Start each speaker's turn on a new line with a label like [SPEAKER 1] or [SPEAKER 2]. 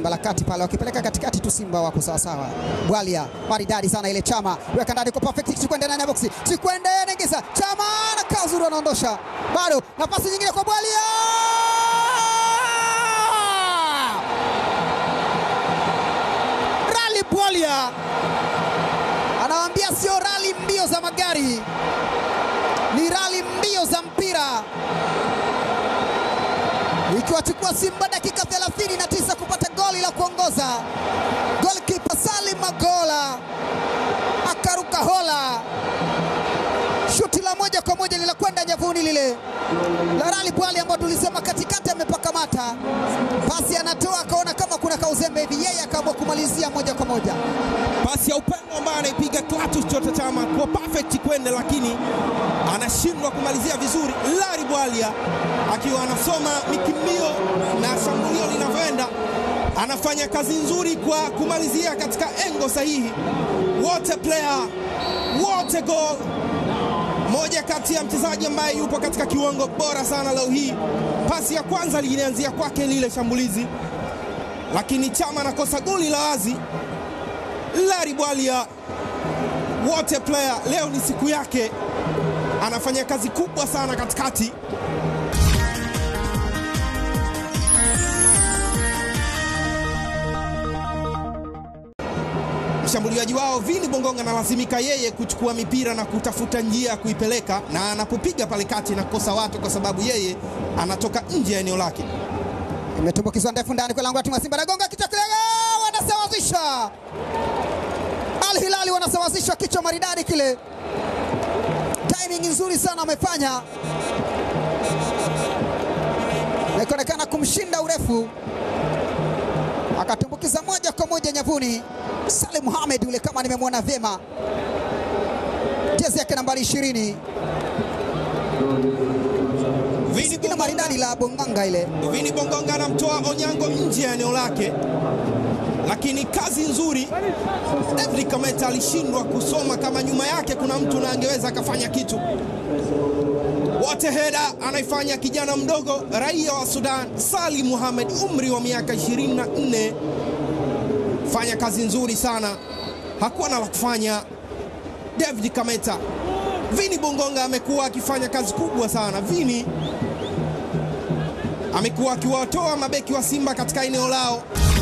[SPEAKER 1] dimba la kati pale, wakipeleka katikati tu, Simba wako sawasawa. Bwalia maridadi sana ile, Chama weka ndani kwa perfect, Chikwende ndani ya boksi, Chikwende anaingiza, Chama na kazuru anaondosha, bado nafasi nyingine kwa Bwalia Rally Bwalia anawaambia sio rali mbio za magari, ni rali mbio za mpira, ikiwachukua Simba dakika 39 kupata goli la kuongoza. Golkipa Salim Magola akaruka hola, shuti la moja kwa moja linakwenda nyavuni lile la Rally Bwali ambao tulisema katikati amepaka mata, pasi anatoa akaona kama kuna kauzembe hivi, yeye akaamua kumalizia moja kwa moja.
[SPEAKER 2] Pasi ya upendo ambayo anaipiga Clatous Chota Chama kwa perfect kwende, lakini anashindwa kumalizia vizuri. Larry Bwalia akiwa anasoma mikimbio na shambulio linavyoenda, anafanya kazi nzuri kwa kumalizia katika engo sahihi. Wote player, wote goal. Moja kati ya mchezaji ambaye yupo katika kiwango bora sana leo hii. Pasi ya kwanza lilianzia kwake lile shambulizi, lakini Chama anakosa goli la wazi. Larry Bwalia wote player, leo ni siku yake, anafanya kazi kubwa sana katikati. Mshambuliaji wao Vini Bongonga analazimika yeye kuchukua mipira na kutafuta njia ya kuipeleka, na anapopiga pale kati na kukosa watu kwa sababu yeye anatoka nje ya eneo lake.
[SPEAKER 1] Imetumbukizwa ndefu ndani kwa lango la timu ya Simba, nagonga kichwa kile, wanasawazisha. Al Hilali wanasawazisha kichwa maridadi kile, timing nzuri sana wamefanya, na ikaonekana kumshinda urefu, akatumbukiza moja kwa moja nyavuni. Salim Mohamed yule, kama nimemwona vyema, jezi yake nambari ishirini,
[SPEAKER 2] Vini
[SPEAKER 1] jina maridadi la Bonganga ile
[SPEAKER 2] Vini Bongonga anamtoa Onyango nje ya eneo lake, lakini kazi nzuri. David Kameta alishindwa kusoma kama nyuma yake kuna mtu na angeweza akafanya kitu. Wote heda anaifanya kijana mdogo raia wa Sudan Salim Mohamed, umri wa miaka 24, fanya kazi nzuri sana, hakuwa na la kufanya. David Kameta, Vini Bongonga amekuwa akifanya kazi kubwa sana. Vini amekuwa akiwatoa mabeki wa Simba katika eneo lao